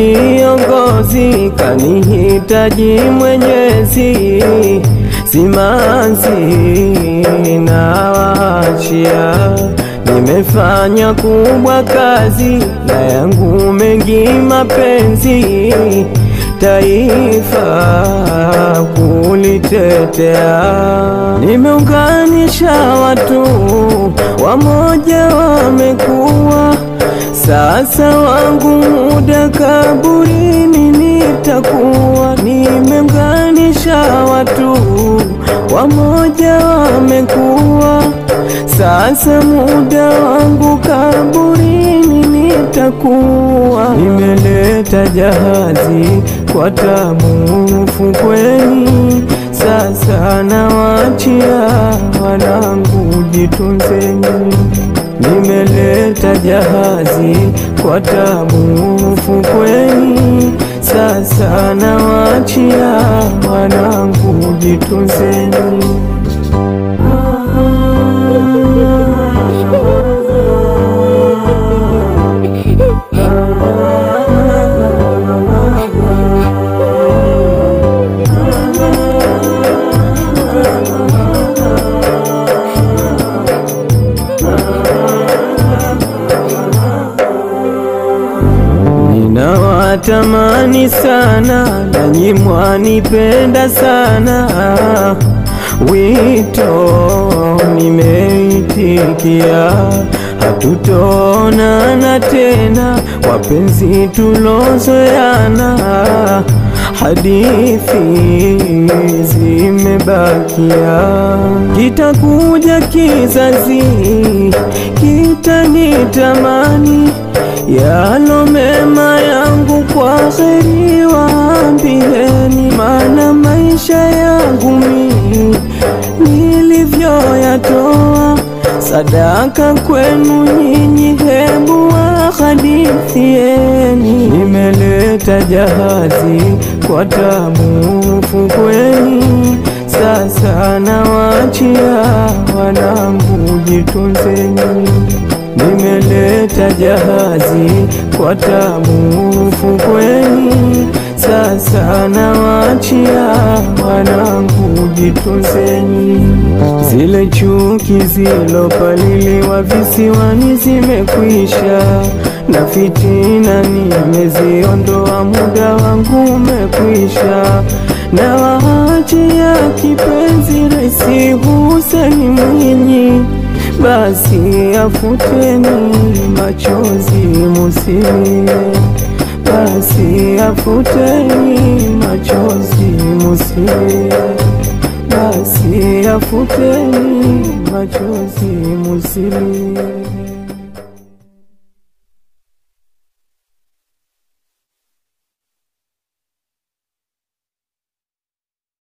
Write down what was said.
kiongozi, kanihitaji Mwenyezi, simanzi nawaachia. Nimefanya kubwa kazi na yangu mengi mapenzi, taifa kulitetea. Nimeunganisha watu wamoja, wamekuwa sasa wangu muda kaburini nitakuwa. Nimeunganisha watu wamoja, wamekuwa sasa muda wangu kaburini nitakuwa. Nimeleta jahazi kwa tamu fukweni, sasa nawachia wanangu, jitunzeni. Nimeleta jahazi kwa tabu fukweni, sasa nawachia wanangu, jitunzeni. Ninawatamani sana nanyi mwanipenda sana, wito nimeitikia, hatutonana tena, wapenzi tulozoeana, hadithi zimebakia, kitakuja kizazi kitanitamani yalo mema yangu kwa kheri waambieni, maana maisha yangu mimi nilivyoyatoa sadaka kwenu nyinyi, hebu wahadithieni. Nimeleta jahazi kwa tabu fukweni, sasa nawachia wanangu, jitunzeni. Nimeleta jahazi kwa tabu fukweni, sasa nawachia wanangu, jitunzeni. Zile chuki zilopaliliwa visiwani zimekwisha, na fitina nimeziondoa, muda wangu umekwisha, na waachia kipenzi Rais Hussein Mwinyi basi afuteni machozi musilie, basi afuteni machozi musilie, basi afuteni machozi musilie.